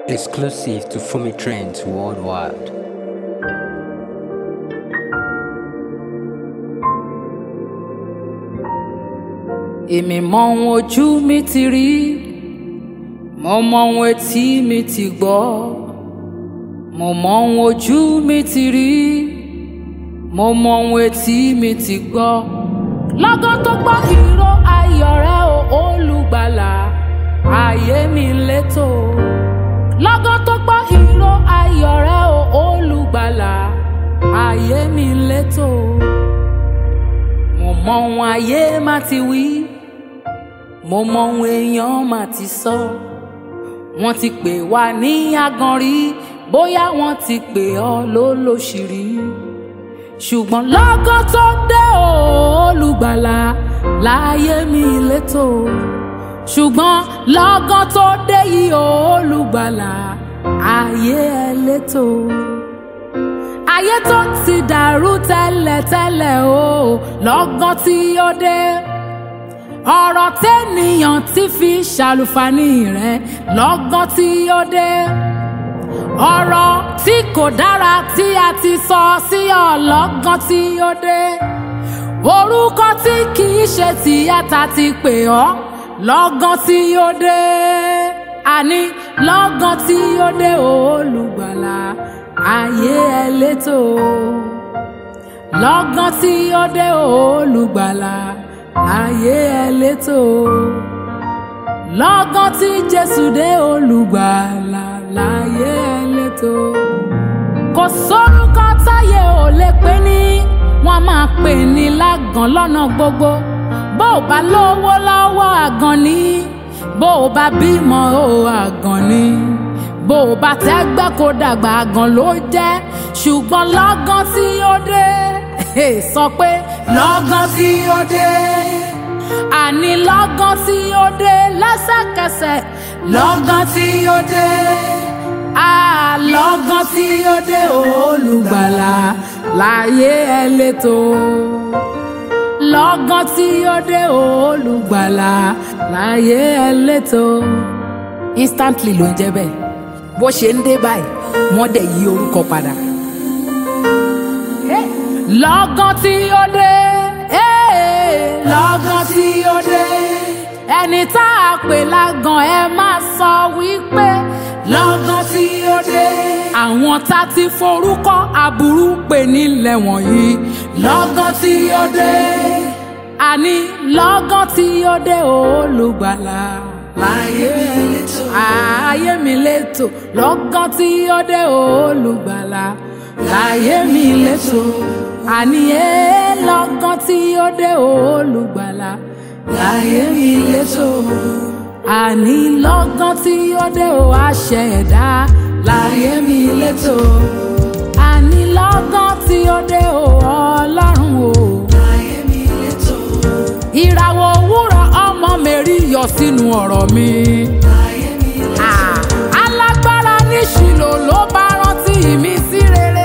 Exclusive to Fumi Trends Worldwide. èmi mọ ohun ojú mi ti rí mo mọ ohun etí mi ti gbọ́ mo mọ ohun ojú mi ti rí mo mọ ohun etí mi ti gbọ́ lọ́gán tó gbọ́ ìró ayọ̀ rẹ o olùgbàlà ayé mi létò lọ́gán tó gbọ́ ìró ayọ̀ rẹ o olùgbàlà ayé mi létò mo mọ ohun ayé má ti wí mo mọ ohun èèyàn má ti sọ wọ́n ti pè wá ní agan rí bóyá wọ́n ti pè ọ́ lólóṣìírí ṣùgbọ́n lọ́gán tó dé o, olùgbàlà láyé mi létò ṣùgbọ́n lọ́gán tó dé yìí o, olùgbàlà ayé ẹ létò ayé tó ti dàrú tẹ́lẹ̀tẹ́lẹ̀ o lọ́gán tí ó dé ọ̀rọ̀ tẹ́nìyàn ti fi ṣàlùfàní rẹ̀ lọ́gán tí ó dé ọ̀rọ̀ tí kò dára tí a ti sọ sí ọ lọ́gán tí ó dé orúkọ tí kì í ṣe tìyàtà ti pè ọ́ lọ́gán tí ó dé àní lọ́gán tí ó dé olùgbàlà ayé ẹ létò lọ́gán tí ó dé olùgbàlà ayé ẹ létò lọ́gán tí jésù dé olùgbàlà láyé ẹ létò kò sórúkọ táyé ò lè pè ní wọ́n máa pè ní lágàn lọ́nà gbogbo bó o bá lówó lọ́wọ́ àgàn ni bó o bá bímọ o àgàn ni bó o bá tẹ́gbẹ́ kó dàgbà àgàn ló jẹ́ ṣùgbọ́n lọ́gán tí ó dé sọ pé lọ́gán tí ó dé àní lọ́gán tí ó dé lẹ́sẹ̀kẹsẹ̀ lọ́gán tí ó dé àlọ́gán tí ó dé olùgbàlà láyé ẹ létò lọ́gán tí ó dé olùgbàlà láyé ẹ létò instantly ló ń jẹ́ bẹ́ẹ̀ bó ṣe ń dé báyìí wọ́n dẹ̀ yí orúkọ padà. lọ́gán tí ó dé lọ́gán tí ó dé ẹni tá a pè lágàn ẹ máa sọ wípé lọ́gán tí ó dé àwọn tá ti forúkọ aburú pè nílẹ̀ wọ̀nyí lọ́gán tí ó dé àní lọ́gán tí ó dé olùgbàlà láyé mi létò ayé mi létò lọ́gán tí ó dé olùgbàlà láyé mi létò àní ẹ lọ́gán tí ó dé olùgbàlà láyé mi létò àní lọ́gán tí ó dé o àṣẹ ẹ̀dá láyé mi létò àní lọ́gán tí ó dé o ọlọ́run o láyé mi létò ìràwọ̀ òwúrọ̀ ọmọ mẹ́rí yọ sínú ọ̀rọ̀ mi. alágbára ní ṣìlò ló bá rántí mi sí rere.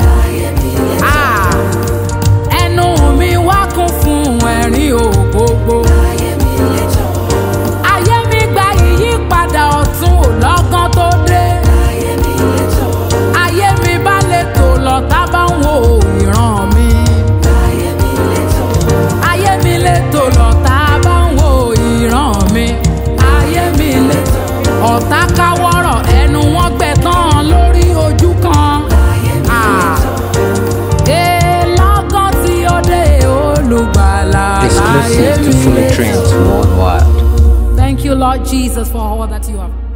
ẹnu mi wá kún fún ẹ̀rín ògbógbó. ayé mi gba ìyípadà ọ̀tun ò lọ́gán tó dé. ayé mi bá lè tò lọ tá bá ń wo ìran mi. ayé mi lè tò lọ tá bá ń wo ìran mi. ayé mi lè tò ọ̀tá káwọ́rọ̀ ẹnu wọn gbẹ tán lórí ojú kan. Ah. Eh, lọ́gán tí ó dé olùgbàlà láyé Exclusive to mi Fumi lè Trends tò. Worldwide. Thank you, Lord Jesus, for all that you have